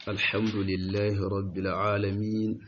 الحمد لله رب العالمين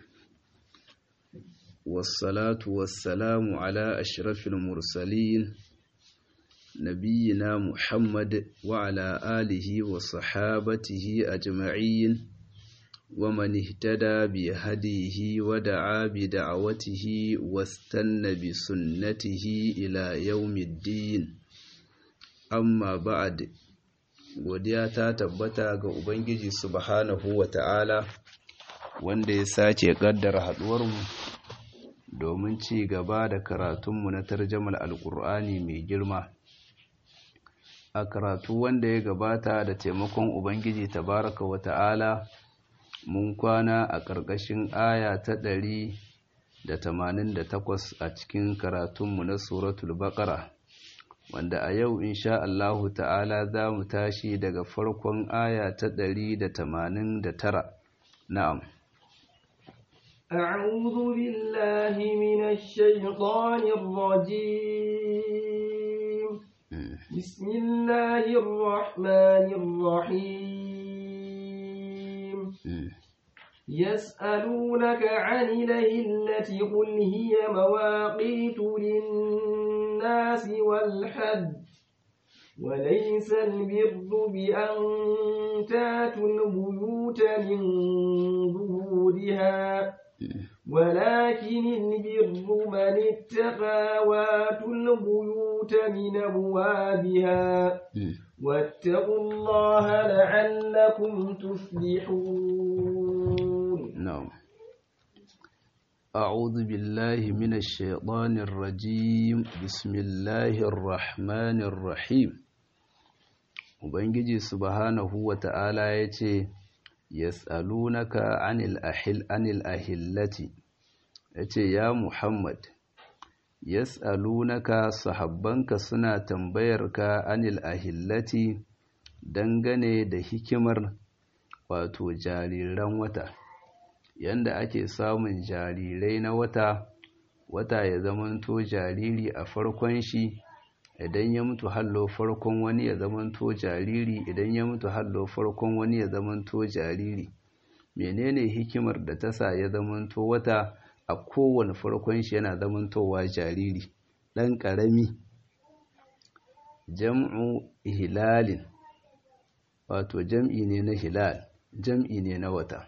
والصلاة والسلام على أشرف المرسلين نبينا محمد وعلى آله وصحابته أجمعين ومن اهتدى بهديه ودعا بدعوته واستنى بسنته إلى يوم الدين amma ba'ad godiya ta tabbata ga ubangiji subhanahu wata'ala wanda ya sace kaddara haduwarmu domin ci gaba da karatunmu na tarjamal alkur'ani mai girma a karatu wanda ya gabata da taimakon ubangiji tabaraka wata'ala mun kwana a ƙarƙashin aya ta ɗari da tamanin da takwas a cikin karatunmu na suratul baƙara wanda a yau insha Allahu ta'ala za mu tashi daga farkon aya ta ɗari da tamanin da tara na'am أعوذ بالله من الشيطان الرجيم بسم الله الرحمن الرحيم يسألونك عن الهلة قل هي مواقيت للناس والحج وليس البر بأن تاتوا البيوت من ظهورها ولكن البر من اتقى واتوا البيوت من أبوابها واتقوا الله لعلكم تفلحون نعم أعوذ بالله من الشيطان الرجيم بسم الله الرحمن الرحيم Ubangiji subhanahu wa ta'ala ya ce, Yas'alunaka anil ahil anil ahillati, ya ce, Ya Muhammad, Yas'alunaka sahabbanka suna tambayarka anil ahillati dangane da hikimar wato jariran wata. yanda ake samun jarirai na wata wata ya zamanto jariri a farkon shi idan ya mutu hallo farkon wani ya zamanto jariri idan ya mutu hallo farkon wani ya zamanto jariri menene hikimar da ta sa ya zamanto wata a kowane farkon shi yana zamantowa jariri ɗan ƙarami jam'u hilalin wato jam'i ne na hilal jam'i ne na wata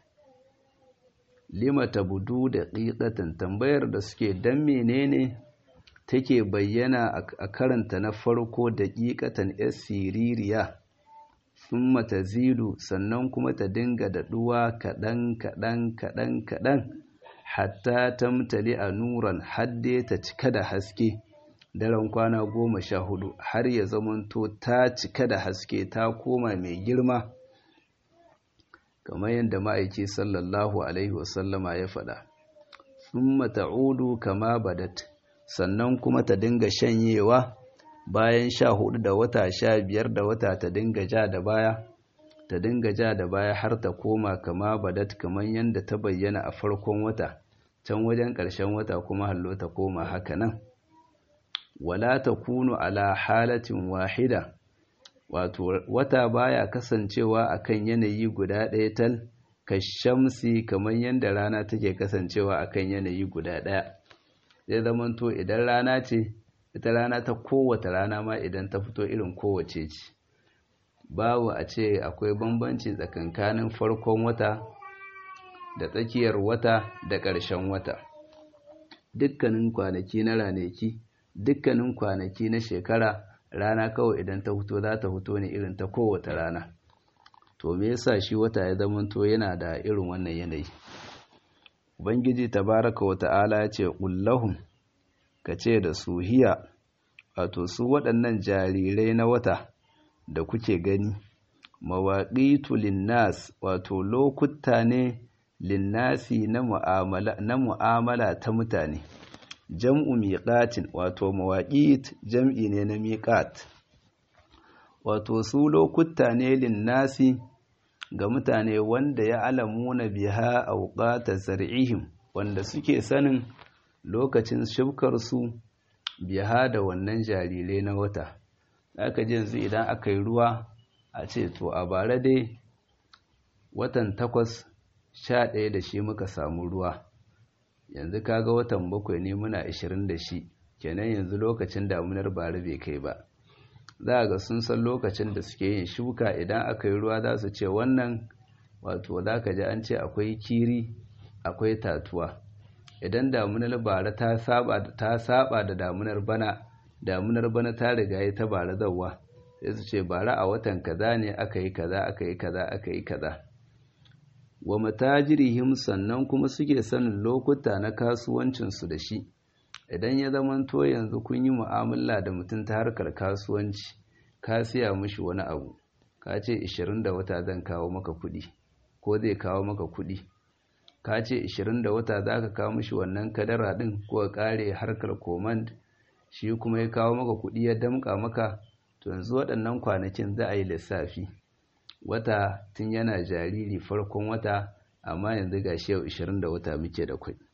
lima tabudu da ƙiƙatan tambayar da suke dan menene take bayyana a karanta na farko da ƙiƙatan siririya sun mata zidu sannan kuma ta dinga daɗuwa kaɗan kaɗan kaɗan kaɗan hatta tamtali a nuran hadde ta cika da haske daren kwana goma sha hudu har ya zamanto ta cika da haske ta koma mai girma kamar yadda ma'aiki sallallahu alaihi wasallama ya faɗa sun mata'udu kama badat sannan kuma ta dinga shanyewa bayan sha hudu da wata sha biyar da wata ta dinga ja da baya ta dinga ja da baya har ta koma kama badat kamar yadda ta bayyana a farkon wata can wajen ƙarshen wata kuma hallo ta koma haka nan wala ta kunu ala halatin wahida wato wata baya kasancewa akan yanayi guda ɗaya tal kashamsi kamar yadda rana take kasancewa akan yanayi guda ɗaya zai zamanto idan rana ce ita rana ta kowace rana ma idan ta fito irin kowace ce babu a ce akwai bambanci tsakankanin farkon wata da tsakiyar wata da ƙarshen wata dukkanin kwanaki na ranaki dukkanin kwanaki na shekara rana kawai idan ta fito za ta fito ne irin ta kowace rana to me yasa shi wata ya zamanto yana da irin wannan yanayi ubangiji tabaraka wa ta'ala ya ce kullahum ka ce da su hiya wato su waɗannan jarirai na wata da kuke gani mawaqitu linnas wato lokuta ne linnasi na mu'amala na mu'amala ta mutane jam'u miƙatin wato mawaƙit jam'i ne na miƙat wato su lokuta ne linnasi ga mutane wanda ya alamu na biha auqata zar'ihim wanda suke sanin lokacin shibkarsu biha da wannan jarirai na wata aka ji yanzu idan aka yi ruwa a ce to a bara dai watan takwas sha ɗaya da shi muka samu ruwa yanzu kaga watan bakwai ne muna ashirin da shi kenan yanzu lokacin damunar bari bai kai ba za ga sun san lokacin da suke yin shuka idan aka yi ruwa za su ce wannan wato za ka ji an ce akwai kiri akwai tatuwa idan damunar bara ta saba da damunar bana damunar bana ta riga ya ta bara zauwa sai su ce bara a watan kaza ne aka yi kaza aka yi kaza aka yi kaza wa matajirihim sannan kuma suke sanin lokuta na kasuwancinsu da shi idan ya zamanto yanzu kun yi mu'amala da mutum ta harkar kasuwanci ka siya mishi wani abu ka ce 20 da wata zan kawo maka kuɗi ko zai kawo maka kuɗi ka ce 20 da wata za ka kawo mishi wannan kadara ɗin ko ka ƙare harkar command shi kuma ya kawo maka kuɗi ya damƙa maka to yanzu waɗannan kwanakin za a yi lissafi wata tun yana jariri farkon wata amma yanzu ga shi yau 20 da wata muke da kwai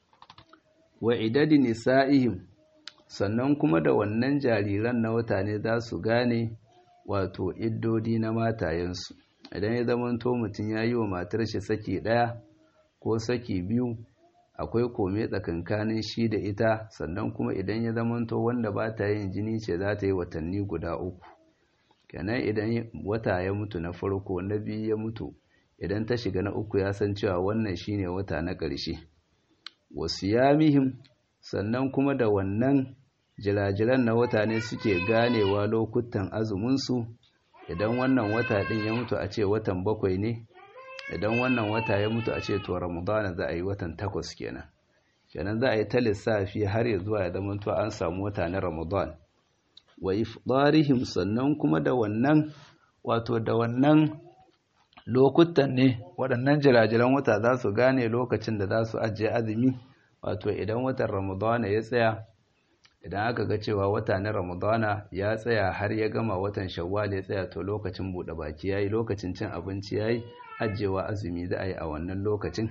wa idadi nisa'ihim sannan kuma da wannan jariran na wata ne za su gane wato iddodi na matayensu idan ya zamanto mutum ya yi wa matar shi saki ɗaya ko saki biyu akwai kome tsakankanin shi da ita sannan kuma idan ya zamanto wanda ba ta yin jini ce za ta yi watanni guda uku kenan idan wata ya mutu na farko na biyu ya mutu idan ta shiga na uku ya san cewa wannan shine wata na ƙarshe wasu yamihim sannan kuma da wannan jirajiran na wata ne suke ganewa lokutan azuminsu idan wannan wata ɗin ya mutu a ce watan bakwai ne idan wannan wata ya mutu a ce to ramadana za a yi watan takwas kenan kenan za a yi ta lissafi har ya zuwa ya zama to an samu wata na ramadan wa ifdarihim sannan kuma da wannan wato da wannan lokutan ne waɗannan jirajiran wata za su gane lokacin da za su ajiye azumi wato idan watan ramadana ya tsaya idan aka ga cewa wata na ramadana ya tsaya har ya gama watan shawwal ya tsaya to lokacin buɗe baki yayi lokacin cin abinci yayi ajewa azumi za a yi a wannan lokacin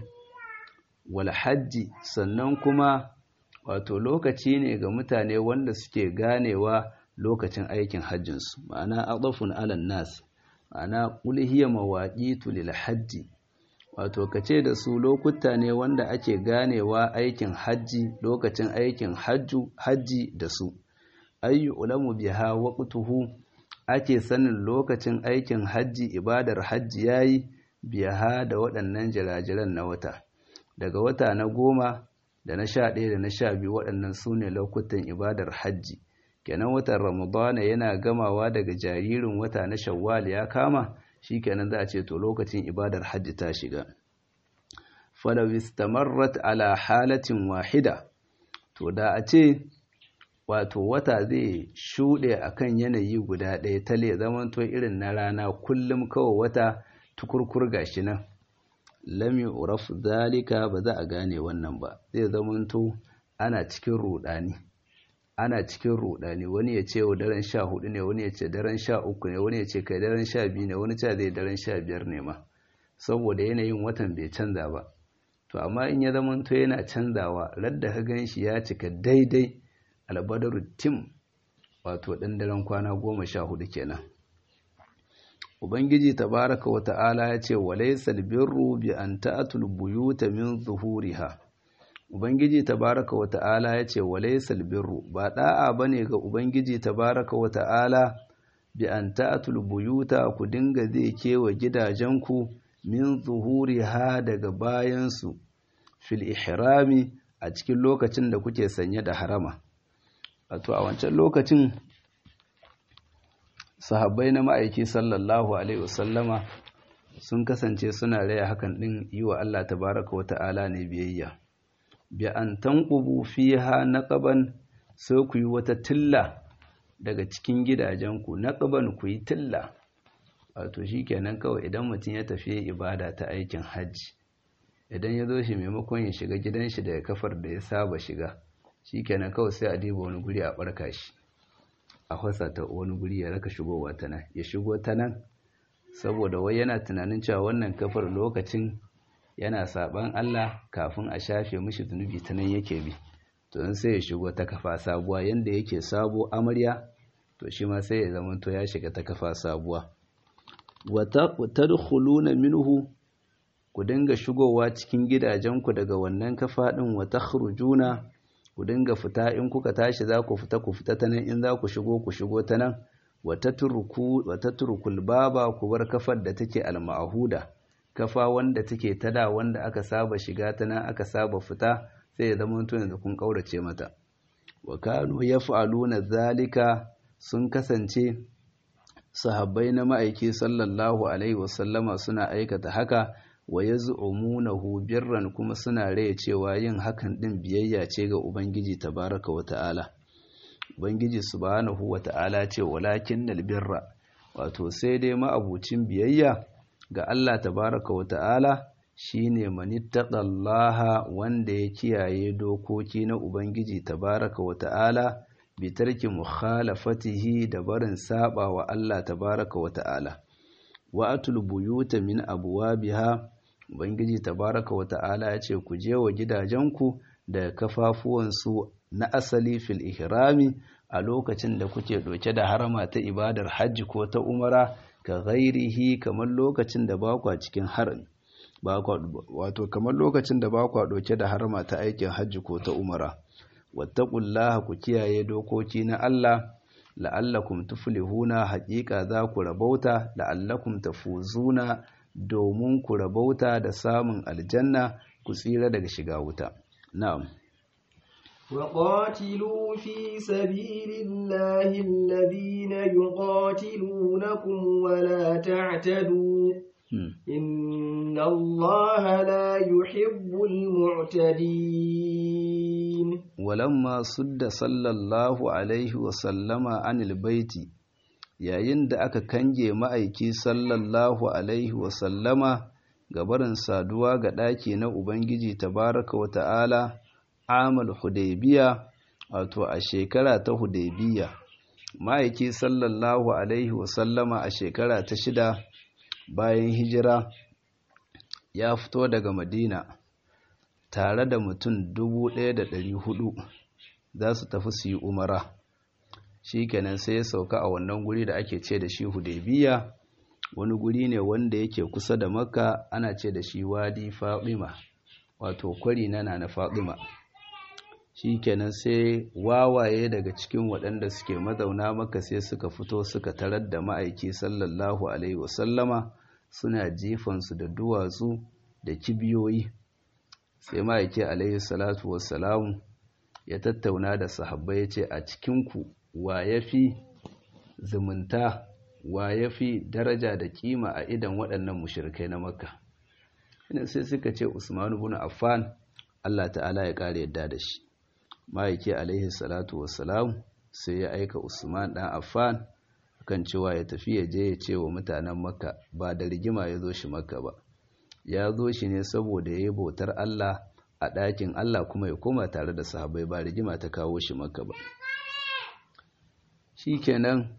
wal hajji sannan kuma wato lokaci ne ga mutane wanda suke ganewa lokacin aikin hajjinsu ma'ana adafun alan nas ma'ana qul hiya mawaqitu lil hajji wato kace da su lokuta ne wanda ake ganewa aikin hajji lokacin aikin hajju hajji da su ayyu ulamu biha waqtuhu ake sanin lokacin aikin hajji ibadar hajji yayi biha da waɗannan jirajiran na wata daga wata na goma da na sha ɗaya da na sha biyu waɗannan su ne lokutan ibadar hajji kenan watan ramadana yana gamawa daga jaririn wata na shawwal ya kama shi kenan za a ce to lokacin ibadar hajji ta shiga falaw istamarrat ala halatin wahida to da a ce wato wata zai shuɗe akan yanayi guda ɗaya tale zamanto irin na rana kullum kawai wata tukurkur gashi nan lam yu'raf zalika ba za a gane wannan ba zai zamanto ana cikin rudani ana cikin rudani wani ya ce daren sha hudu ne wani ya ce daren sha uku ne wani ya ce kai daren sha biyu ne wani ce zai daren sha biyar ne ma saboda yanayin watan bai canza ba to amma in ya zamanto yana canzawa radda ka gan shi ya cika daidai albadaru tim wato ɗan daren kwana goma sha hudu kenan Ubangiji tabaraka wa ta'ala ya ce, Walaisal birru bi an ta'atul buyuta min zuhuriha. Ubangiji tabaraka wa ta'ala ya ce, Walaisal birru, ba ɗa'a ba ne ga Ubangiji tabaraka wa ta'ala bi an ta'atul buyuta ku dinga zai kewa gidajenku min zuhuriha daga bayansu, fil ihrami a cikin lokacin da kuke sanye da harama. Wato, a wancan lokacin sahabbai na ma'aiki sallallahu alaihi wasallama sun kasance suna raya hakan din yi wa Allah tabaraka wa ta'ala ne biyayya bi an tanqubu fiha naqaban sai ku yi wata tilla daga cikin gidajenku naqaban ku yi tilla wato shikenan kawai idan mutum ya tafi ibada ta aikin hajji idan ya zo shi maimakon ya shiga gidan shi daga kafar da ya saba shiga shikenan kawai sai a diba wani guri a barka shi a fasa ta wani guri ya raka shigowa ta nan ya shigo ta nan saboda wai yana tunanin cewa wannan kafar lokacin yana saban Allah kafin a shafe mishi zunubi ta nan yake bi to in sai ya shigo ta kafa sabuwa yanda yake sabo amarya to shi ma sai ya zama to ya shiga ta kafa sabuwa wa tadkhuluna minhu ku dinga shigowa cikin gidajenku daga wannan kafa ɗin wa takhrujuna ku dinga fita in kuka tashi za ku fita ku fita ta nan in za ku shigo ku shigo ta nan wa tatrukul baba ku bar kafar da take al-ma'huda kafa wanda take tada wanda aka saba shiga ta nan aka saba fita sai ya zama tun yanzu kun kaurace mata wa kanu yaf'aluna zalika sun kasance sahabbai na ma'aiki sallallahu alaihi wasallama suna aikata haka wa yaz'umunahu birran kuma suna raye cewa yin hakan din biyayya ce ga ubangiji tabaraka wa ta'ala ubangiji subhanahu wa ta'ala ce walakinnal birra wato sai dai ma'abucin biyayya ga Allah tabaraka wa ta'ala shine manittaqallaha wanda ya kiyaye dokoki na ubangiji tabaraka wa ta'ala bi tarki mukhalafatihi da barin saba wa Allah tabaraka wa ta'ala wa atul buyuta min abwabiha ubangiji tabaraka wa ta'ala ya ce ku je wa gidajenku da kafafuwansu na asali fil ihrami a lokacin da kuke doke da harama ta ibadar hajji ko ta umara ka ghairihi kamar lokacin da ba kwa cikin harami wato kamar lokacin da ba kwa doke da harama ta aikin hajji ko ta umara wattaqullaha ku kiyaye dokoki na Allah la'allakum tuflihuna haƙiƙa za ku rabauta la'allakum tafuzuna domin ku rabauta da samun aljanna ku tsira daga shiga wuta na'am وقاتلوا في سبيل الله الذين يقاتلونكم ولا تعتدوا إن الله لا يحب المعتدين ولما صد صلى الله عليه وسلم عن البيت yayin da aka kange ma'aiki sallallahu alaihi wasallama gabarin saduwa ga ɗaki na Ubangiji tabaraka wa ta'ala amal hudaybiya wato a shekara ta hudaybiya ma'aiki sallallahu alaihi wasallama a shekara ta shida bayan hijira ya fito daga madina tare da mutum dubu ɗaya da ɗari hudu za su tafi su yi umara shi kenan sai ya sauka a wannan guri da ake ce da shi hudaybiya wani guri ne wanda yake kusa da makka ana ce da shi wadi fatima wato kwari na na fatima shi kenan sai wawaye daga cikin waɗanda suke mazauna maka sai suka fito suka tarar da ma'aiki sallallahu alaihi wasallama suna jifansu da duwatsu da kibiyoyi sai ma'aiki alaihi salatu wassalamu ya tattauna da sahabbai ya ce a cikinku wa ya fi zumunta wa ya fi daraja da kima a idan waɗannan mushirikai na makka ina sai suka ce usmanu bin affan allah ta'ala ya ƙara yadda da shi ma'aiki alaihi salatu wassalam sai ya aika usman ɗan affan kan cewa ya tafi ya je ya ce wa mutanen makka ba da rigima ya zo shi makka ba ya zo shi ne saboda ya yi bautar allah a ɗakin allah kuma ya koma tare da sahabai ba rigima ta kawo shi makka ba shi kenan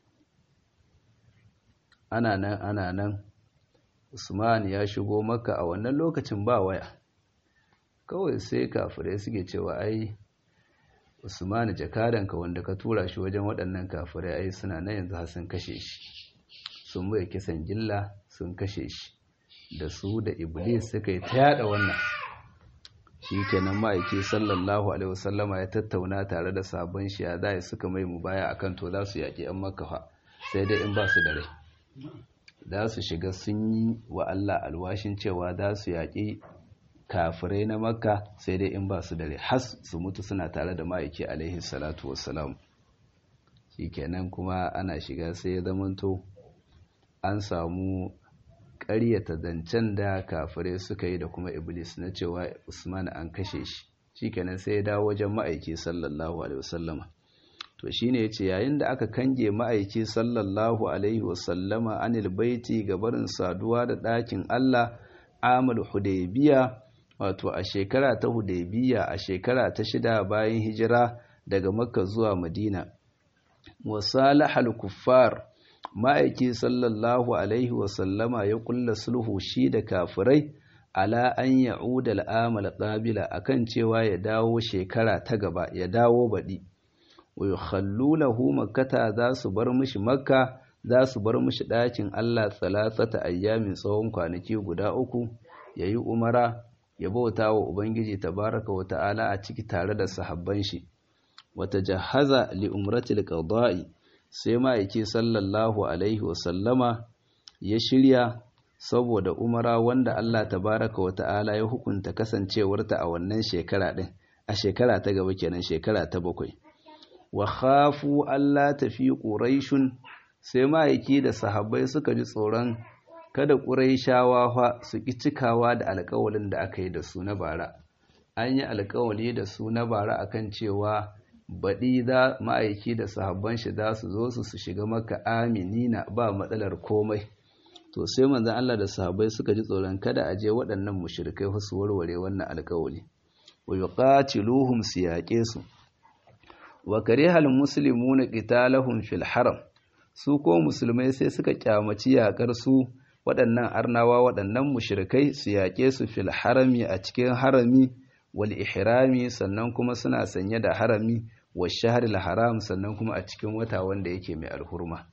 ana nan ana nan usman ya shigo makka a wannan lokacin ba waya kawai sai kafirai suke cewa ai usman jakadanka wanda ka tura shi wajen waɗannan kafirai ai suna nan yanzu har sun kashe shi sun mai kisan gilla sun kashe shi da su da iblis suka yi ta yada wannan shi kenan ma'aiki sallallahu alaihi wasallama ya tattauna tare da sabon shi ya zai suka mai mu baya akan to za su yaƙi yan makafa sai dai in ba su da rai za su shiga sun yi wa Allah alwashin cewa za su yaƙi kafirai na makka sai dai in ba su da rai has su mutu suna tare da ma'aiki alaihi salatu wassalam shi kenan kuma ana shiga sai ya zamanto an samu ƙaryata zancen da kafirai suka yi da kuma iblis na cewa usman an kashe shi shikenan sai ya dawo wajen ma'aiki sallallahu alaihi wasallama to shine yace yayin da aka kange ma'aiki sallallahu alaihi wasallama anil baiti gabarin saduwa da ɗakin Allah amal hudaybiya wato a shekara ta hudaybiya a shekara ta shida bayan hijira daga makka zuwa madina wasalahal kuffar ma'aiki sallallahu alaihi wasallama ya kulla sulhu shi da kafirai ala an ya'uda al'amal qabila akan cewa ya dawo shekara ta gaba ya dawo baɗi wa yukhallu lahu makkata za su bar mishi makka za su bar mishi ɗakin Allah salasata ayyamin tsawon kwanaki guda uku ya yi umara ya bauta wa ubangiji tabaraka wa ta'ala a ciki tare da sahabban shi wata jahaza li umratil qada'i sai ma'aiki sallallahu alaihi wa sallama ya shirya saboda umara wanda Allah tabaraka wa ta'ala ya hukunta kasancewarta a wannan shekara din a shekara ta gaba kenan shekara ta bakwai wa khafu Allah tafi quraishun sai ma'aiki da sahabbai suka ji tsoron kada quraishawa fa su ki cikawa da alƙawalin da aka yi da su na bara an yi alƙawali da su na bara akan cewa baɗi za ma'aiki da sahabban shi za su zo su su shiga maka aminina ba matsalar komai to sai manzon Allah da sahabbai suka ji tsoron kada a je waɗannan mushrikai su warware wannan alƙawali wa yuqatiluhum su yaƙe su wa karihal muslimuna qitalahum fil haram su ko musulmai sai suka kyamaci yaƙar su waɗannan arnawa waɗannan mushrikai su yaƙe su fil harami a cikin harami wal ihrami sannan kuma suna sanye da harami wa shahril haram sannan kuma a cikin wata wanda yake mai alhurma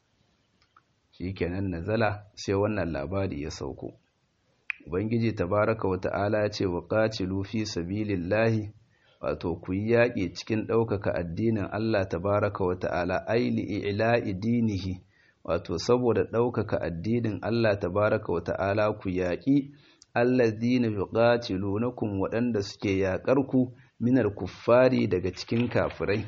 shikenan nazala sai wannan labari ya sauko ubangiji tabaraka wa ta'ala ya ce wa qatilu fi sabilillahi wato ku yi yaƙi cikin ɗaukaka addinin Allah tabaraka wa ta'ala aili ila'i dinihi wato saboda ɗaukaka addinin Allah tabaraka wa ta'ala ku yaƙi allazina yuqatilunakum waɗanda suke yaƙar ku minar kuffari daga cikin kafirai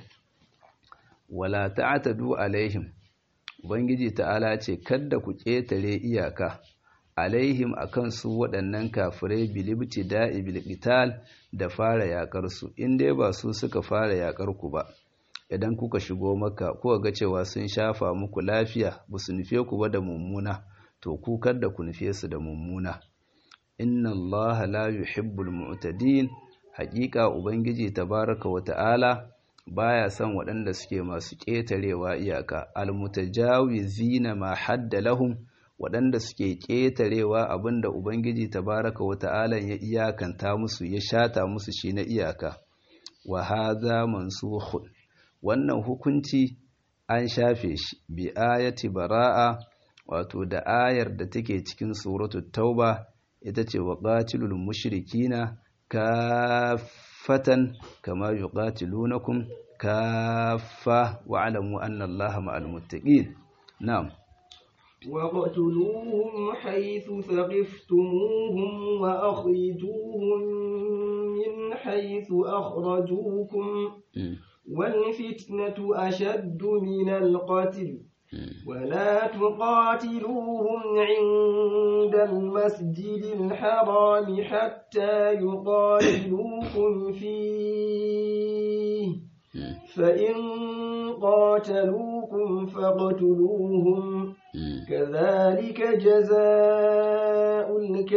wala ta'tadu alaihim ubangiji ta'ala ce kada ku ƙetare iyaka alaihim akan su waɗannan kafirai bilibti da'i bilqital da fara yaƙar su in dai ba su suka fara yaƙar ku ba idan kuka shigo maka kuka ga cewa sun shafa muku lafiya ba su nufe ku ba da mummuna to ku kada ku nufe su da mummuna inna allaha la yuhibbul mu'tadin haƙiƙa ubangiji tabaraka wa ta'ala baya son waɗanda suke masu ƙetarewa iyaka almutajawizina ma hadda lahum waɗanda suke ƙetarewa abinda ubangiji tabaraka wa ta'ala ya iyakanta musu ya shata musu shi na iyaka wa hadha mansukhun wannan hukunci an shafe shi bi ayati bara'a wato da ayar da take cikin suratul tauba ita ce wa qatilul mushrikina kaffatan kama yuqatilunakum kaffa wa'lamu anna allaha ma'al muttaqin na'am وقتلوهم حيث ثقفتموهم وأخرجوهم من حيث أخرجوكم والفتنة أشد من القتل ولا تقاتلوهم عند المسجد الحرام حتى يقاتلوكم فيه فإن قاتلوكم فاقتلوهم كذلك جزاء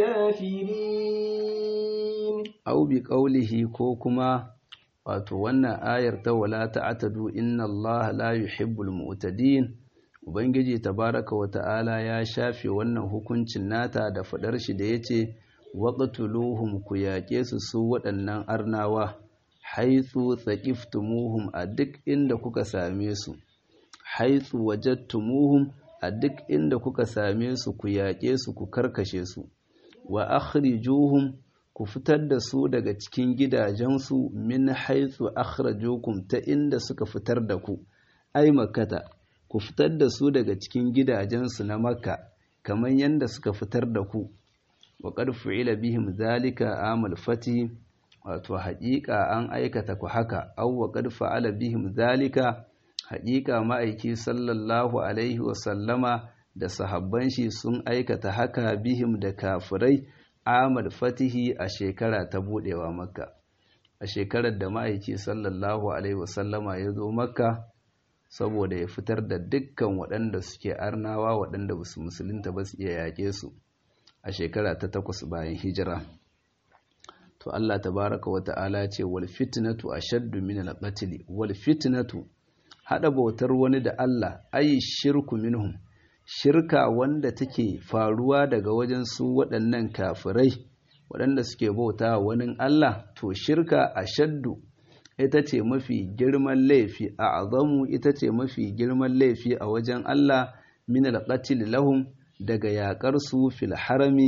الكافرين أو بقوله كوكما wato wannan ayar ta wala ta'tadu inna Allah la yuhibbul mu'tadin ubangiji tabaraka wa ta'ala ya shafe wannan hukuncin nata da fadar shi da yace waqtuluhum ku yaƙe su su waɗannan arnawa haitsu tsaqiftumuhum a duk inda kuka same su haitsu wajadtumuhum a duk inda kuka same su ku yaƙe su ku karkashe su wa akhrijuhum ku fitar da su daga cikin gidajensu min haitsu akhrajukum ta inda suka fitar da ku ai makkata ku fitar da su daga cikin gidajensu na makka kamar yadda suka fitar da ku wa qad fu'ila bihim zalika amal fati wato haƙiƙa an aikata ku haka aw wa qad fa'ala bihim zalika haƙiƙa ma'aiki sallallahu alaihi wa sallama da sahabban shi sun aikata haka bihim da kafirai amal fatihi a shekara ta budewa makka a shekarar da ma'aiki sallallahu alaihi wasallama ya zo makka saboda ya fitar da dukkan waɗanda suke arnawa waɗanda ba su musulunta ba su iya yaƙe su a shekara ta takwas bayan hijira to Allah tabaraka wa ta'ala ce wal fitnatu ashaddu min al qatl wal fitnatu hada bautar wani da Allah ayi shirku minhum shirka wanda take faruwa daga wajen su waɗannan kafirai waɗanda suke bauta wani Allah to shirka a shaddu ita ce mafi girman laifi a azamu ita ce mafi girman laifi a wajen Allah min alqatil lahum daga yaƙar su fil harami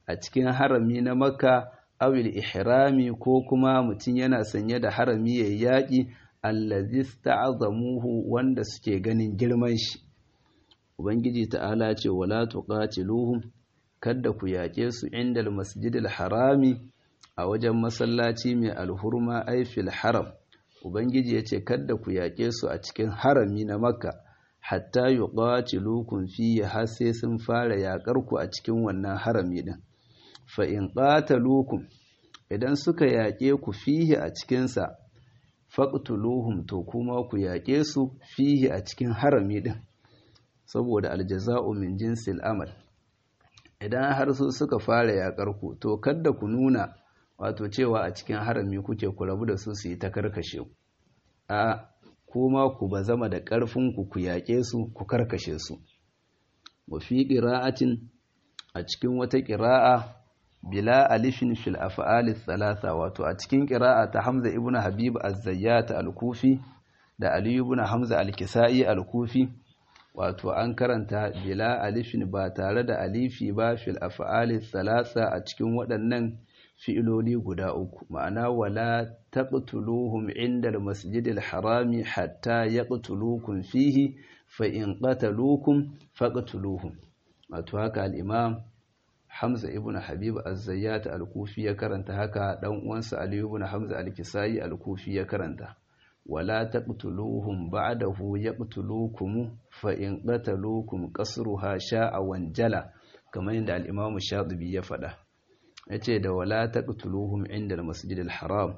a cikin harami na makka awil ihrami ko kuma mutum yana sanye da harami ya yaƙi allazi sta'azamuhu wanda suke ganin girman shi ubangiji ta'ala ce wala tuqatiluhum kada ku yaƙe su inda masjidil harami a wajen masallaci mai alhurma aifil haram ubangiji ya ce kada ku yaƙe su a cikin harami na makka hatta yuqatilukum fihi har sai sun fara yaƙar ku a cikin wannan harami din fa in qataluukum idan suka yaƙe ku fihi a cikin sa faqtuluhum to kuma ku yaƙe su fihi a cikin harami din saboda aljaza'u min jinsil amal idan har su suka fara yaƙar ku to kada ku nuna wato cewa a cikin harami kuke ku rabu da su su yi ta karkashe ku a kuma ku ba zama da ƙarfinku ku yaƙe su ku karkashe su wa fi ƙira'atin a cikin wata ƙira'a bila alifin fil af'ali thalatha wato a cikin ƙira'a ta Hamza ibn Habib az-Zayyat al-Kufi da Ali ibn Hamza al-Kisa'i al-Kufi wato an karanta bila alifin ba tare da alifi ba fil af'ali thalatha a cikin waɗannan fi'iloli guda uku ma'ana wala taqtuluhum inda al-masjidil harami hatta yaqtulukum fihi fa in qataluukum faqtuluhum wato haka al-imam Hamza ibn Habib az-Zayyat al-Kufi ya karanta haka dan uwansa Ali ibn Hamza al-Kisai al-Kufi ya karanta wala taqtuluhum ba'dahu yaqtulukum fa in qataluukum qasruha sha'a wanjala kamar yadda al-imam Shatibi ya faɗa ya ce da wala taqtuluhum inda al-masjid al-haram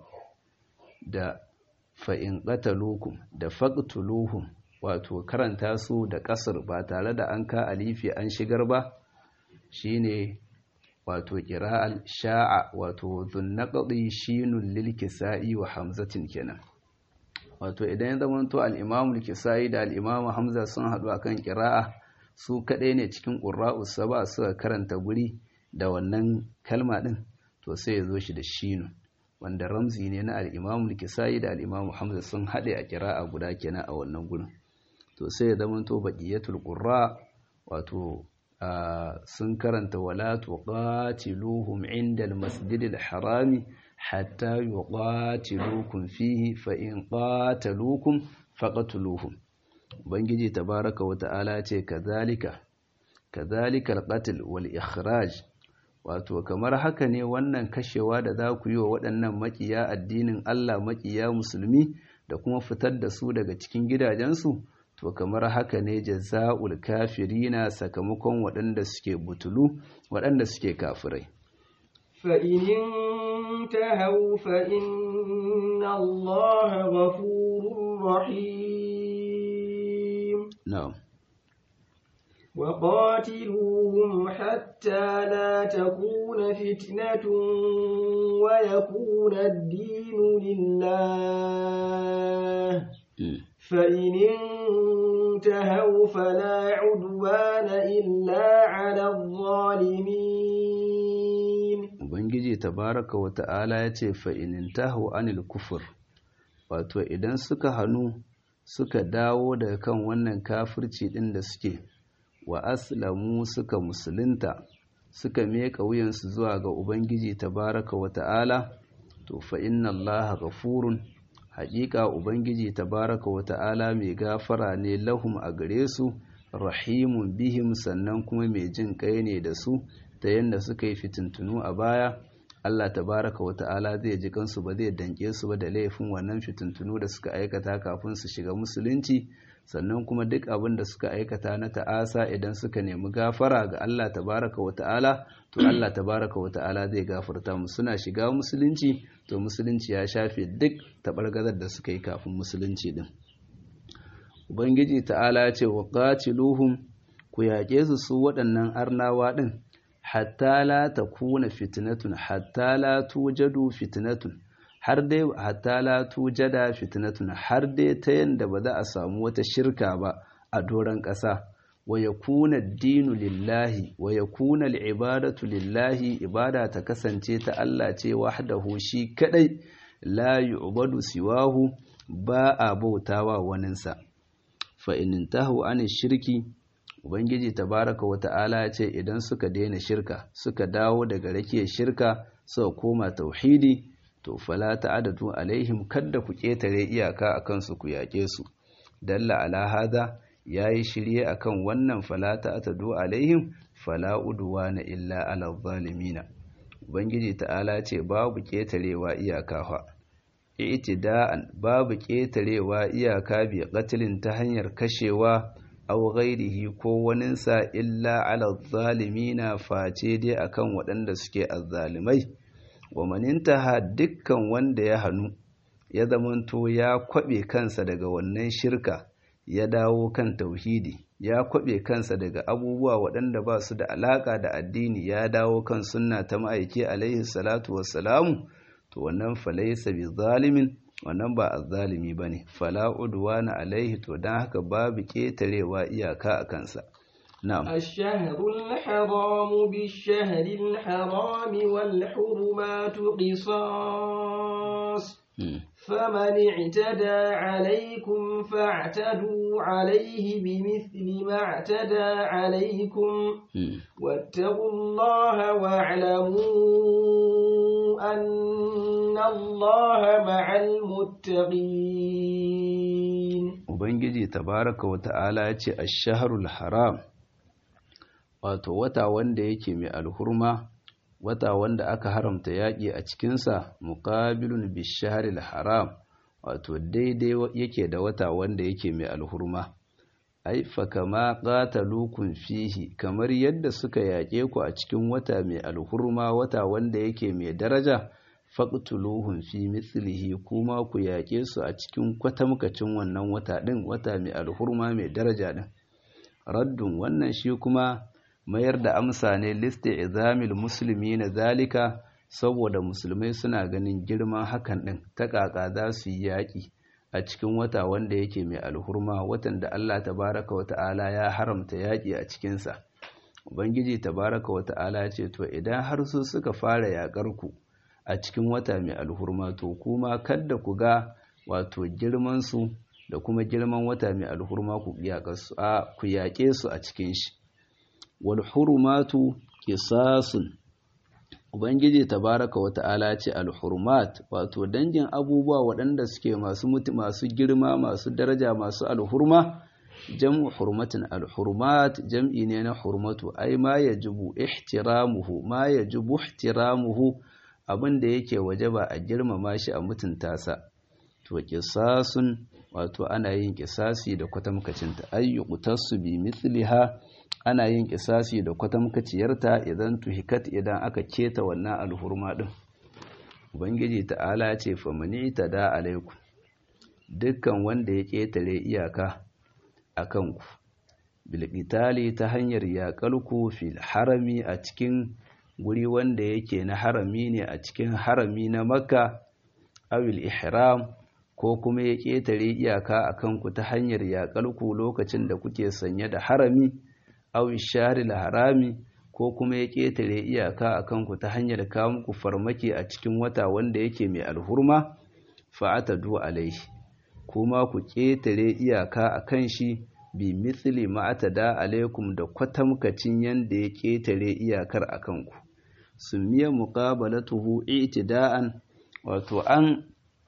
da fa in qataluukum da faqtuluhum wato karanta su da kasar ba tare da an ka alifi an shigar ba shine wato qira'al sha'a wato dhunnaqdi shinul lil kisa'i wa hamzatin kenan wato idan ya zamanto al-imam al-kisa'i da al-imam hamza sun haɗu akan qira'a su kadai ne cikin qurra'us saba suka karanta guri da wannan kalma ɗin to sai ya zo shi da shinu wanda ramzi ne na al'imamu kisayi da al'imamu hamza sun haɗe a kira'a guda kenan a wannan gudun to sai ya zama to baƙiyatul ƙurra wato sun karanta wala tuqatiluhum inda al-masjidil harami hatta yuqatilukum fihi fa in qataluukum faqatuluhum ubangiji tabaraka wa ta'ala ce kazalika kazalika al-qatl wal ikhraj wato kamar haka ne wannan kashewa da za ku yi wa waɗannan makiya addinin Allah makiya musulmi da kuma fitar da su daga cikin gidajensu to kamar haka ne jaza'ul kafirina sakamakon waɗanda suke butulu waɗanda suke kafirai فإن انتهوا فإن الله غفور رحيم na'am وقاتلوهم حتى لا تكون فتنة ويكون الدين لله Mm. فإن انتهوا فلا عدوان إلا على الظالمين ubangiji tabaraka wa ta'ala ya ce fa'inin taho anil kufur wato idan suka hannu suka dawo daga kan wannan kafirci ɗin da suke wa aslamu suka musulunta suka meka wuyansu zuwa ga ubangiji tabaraka wa ta'ala to fa inna allaha ghafurun haƙiƙa ubangiji tabaraka wa ta'ala mai gafara ne lahum a gare su rahimun bihim sannan kuma mai jin kai ne da su ta yadda suka yi fitintunu a baya Allah tabaraka wa ta'ala zai ji kansu ba zai danke su ba da laifin wannan fitintunu da suka aikata kafin su shiga musulunci sannan kuma duk abin da suka aikata na ta'asa idan suka nemi gafara ga Allah tabaraka wa ta'ala to Allah tabaraka wa ta'ala zai gafarta mu suna shiga musulunci to musulunci ya shafe duk tabargazar da suka yi kafin musulunci din ubangiji ta'ala ya ce wa qatiluhum ku yaƙe su su waɗannan arnawa din hatta la takuna fitnatun hatta la tujadu fitnatun har dai hatta la tujada fitnatun har dai ta yanda ba za a samu wata shirka ba a doron ƙasa wa yakuna dinu lillahi wa yakuna al'ibadatu lillahi ibada ta kasance ta Allah ce wahdahu shi kadai la yu'badu siwahu ba a bautawa waninsa fa in intahu an shirki ubangiji tabaraka wata'ala ya ce idan suka daina shirka suka dawo daga rakiyar shirka suka koma tauhidi to fala ta'adadu alaihim kadda ku ketare iyaka akan su ku yaƙe su dalla ala hada yayi shirye akan wannan fala ta'adadu alaihim fala udwana illa ala zalimina ubangiji ta'ala ce babu ketarewa iyaka fa i'tida'an babu ketarewa iyaka bi qatlin ta hanyar kashewa aw ghairihi ko waninsa illa ala zalimina face dai akan waɗanda suke azzalimai wa manintaha dukkan wanda ya hannu ya zamanto ya kwabe kansa daga wannan shirka ya dawo kan tauhidi ya kwabe kansa daga abubuwa waɗanda ba su da alaƙa da addini ya dawo kan sunna ta ma'aiki alaihi salatu wassalamu to wannan falaisa bi zalimin wannan ba azzalimi bane fala udwana alaihi to dan haka babu ketarewa iyaka a kansa na'am الشهر الحرام بالشهر الحرام والحرمات قصاص فمن اعتدى عليكم فاعتدوا عليه بمثل ما اعتدى عليكم واتقوا الله واعلموا أن الله مع المتقين Ubangiji tabaraka wa ta'ala ya ce, Ashaharul haram, wato wata wanda yake mai alhurma, wata wanda aka haramta yaƙi a cikinsa, muƙabilun bishaharil haram, wato daidai yake da wata wanda yake mai alhurma. Ai, fa kama ƙatalukun fihi, kamar yadda suka yaƙe ku a cikin wata mai alhurma, wata wanda yake mai daraja, faƙtuluhun fi mislihi kuma ku yaƙe su a cikin kwatamkacin wannan wata ɗin wata mai alhurma mai daraja ɗin raddun wannan shi kuma mayar da amsa ne liste izamil musulmi na zalika saboda musulmai suna ganin girman hakan ɗin ta ƙaƙa za su yi yaƙi a cikin wata wanda yake mai alhurma watan da Allah tabaraka wa ta'ala ya haramta yaƙi a cikinsa ubangiji tabaraka wa ta'ala ce to idan har su suka fara yaƙar ku a cikin wata mai alhurma to kuma kadda ku ga wato girman su da kuma girman wata mai alhurma ku ku yaƙe su a cikin shi wal hurumatu qisasun ubangiji tabaraka wa ta'ala ce al hurumat wato dangin abubuwa waɗanda suke masu mutu masu girma masu daraja masu alhurma jam'u hurmatin al-hurmat jam'i ne na hurmatu ai ma yajibu ihtiramuhu ma yajibu ihtiramuhu abin da yake wajaba a girmama shi a mutunta sa to qisasun wato ana yin qisasi da kwatamkacinta ayyu qutasu bi mithliha ana yin qisasi da kwatamkaciyarta idan tuhikat idan aka keta wannan alhurma din ubangiji ta'ala ce famani tada alaikum dukkan wanda ya ketare iyaka akan ku bilqitali ta hanyar yaƙalku fil harami a cikin guri wanda yake na harami ne a cikin harami na makka awil ihram ko kuma ya ƙetare iyaka a kanku ta hanyar yaƙalku lokacin da kuke sanye da harami awil sharil harami ko kuma ya ƙetare iyaka a kanku ta hanyar kawo muku farmaki a cikin wata wanda yake mai alhurma fa'atadu alaihi kuma ku ƙetare iyaka a kan shi bi mithli ma'atada alaikum da kwatamkacin yanda ya ƙetare iyakar a kanku sumiya muqabalatuhu i'tida'an wato an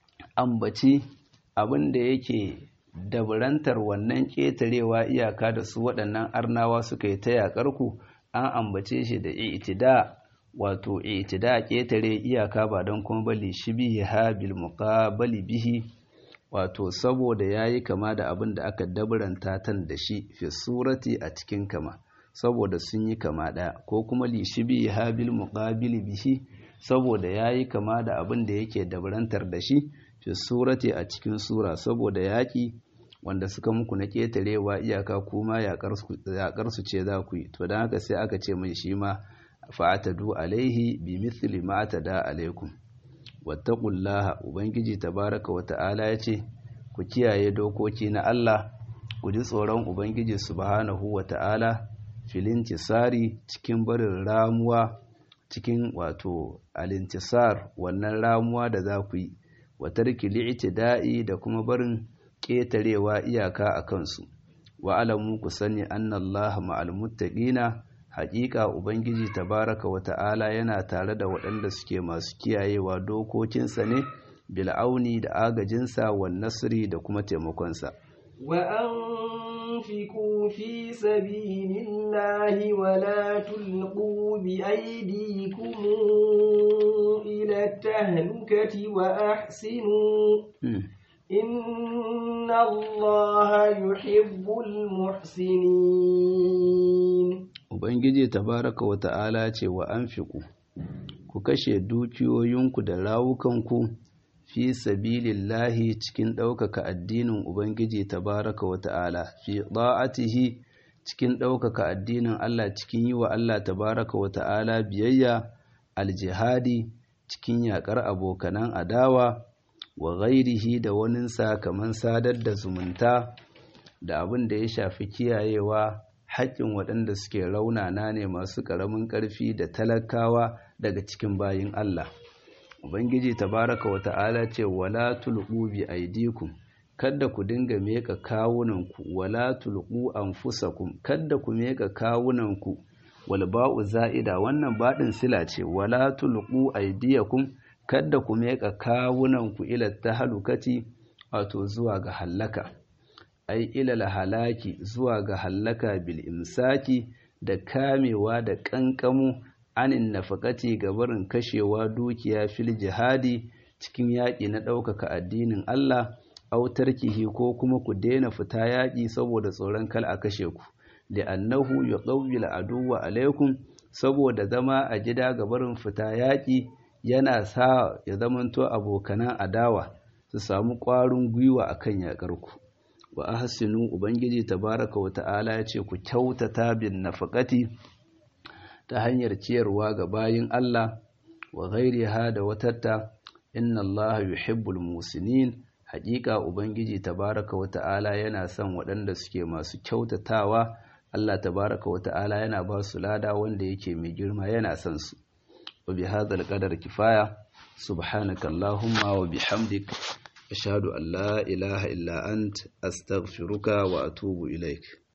ambaci abin da yake daburantar wannan ƙetarewa iyaka da su waɗannan arnawa suka yi ta yaƙar ku an ambace shi da i'tida wato i'tida ƙetare iyaka ba don kuma bali shibiha bil muqabali bihi wato saboda yayi kama da abin da aka daburanta tan da shi fi surati a cikin kama saboda sun yi kama ɗaya ko kuma lishibi habil muqabili bihi saboda yayi kama da abin da yake dabarantar da shi fi surati a cikin sura saboda yaƙi wanda suka muku na ƙetarewa iyaka kuma yaƙar su ce za ku yi to don haka sai aka ce mai shi ma fa'atadu alaihi bi mithli ma atada alaikum wattaqullaha ubangiji tabaraka wa ta'ala ya ce ku kiyaye dokoki na Allah ku ji tsoron ubangiji subhanahu wa ta'ala filintisari cikin barin ramuwa cikin wato alintisar wannan ramuwa da za ku yi wa tarki li'tida'i da kuma barin ƙetarewa iyaka a kansu wa alamu ku sani anna Allah ma'al muttaqina haƙiƙa ubangiji tabaraka wa ta'ala yana tare da waɗanda suke masu kiyayewa dokokinsa ne bil'auni da agajinsa wa nasri da kuma taimakonsa وأنفقوا في سبيل الله ولا تلقوا بأيديكم إلى التهلكة وأحسنوا إن الله يحب المحسنين Ubangiji tabaraka wa ta'ala ce wa anfiqu ku kashe dukiyoyinku da rawukanku fi sabilillahi cikin ɗaukaka addinin Ubangiji tabaraka wa ta'ala fi ɗa'atihi cikin ɗaukaka addinin Allah cikin yi wa Allah tabaraka wa ta'ala biyayya aljihadi cikin yaƙar abokanan adawa wa ghairihi da waninsa kamar sadar da zumunta da abin da ya shafi kiyayewa haƙƙin waɗanda suke raunana ne masu ƙaramin ƙarfi da talakawa daga cikin bayin Allah. Ubangiji tabaraka wa ta'ala ce wala tulqu bi aydikum kada ku dinga meka kawunanku wala tulqu anfusakum kada ku meka kawunanku wal ba'u za'ida wannan baɗin sila ce wala tulqu aydiyakum kada ku meka kawunanku ila tahalukati wato zuwa ga hallaka ai ila halaki zuwa ga hallaka bil imsaki da kamewa da kankamu anin nafakati ga barin kashewa dukiya fil jihadi cikin yaƙi na ɗaukaka addinin Allah autarkihi ko kuma ku daina fita yaƙi saboda tsoron kal a kashe ku li'annahu yuqawwil aduwwa alaikum saboda zama a gida ga barin fita yaƙi yana sa ya zamanto abokanan adawa su samu ƙwarin gwiwa akan yaƙar ku wa ahsinu ubangiji tabaraka wa ta'ala ya ce ku kyautata bin nafaqati ta hanyar ciyarwa ga bayin Allah wa ghairiha da watatta inna Allah yuhibbul musinin haƙiƙa ubangiji tabaraka wa ta'ala yana son waɗanda suke masu kyautatawa Allah tabaraka wa ta'ala yana ba su lada wanda yake mai girma yana son su wa bi hadzal qadar kifaya subhanaka allahumma wa bihamdik ashhadu an la ilaha illa ant astaghfiruka wa atubu ilaik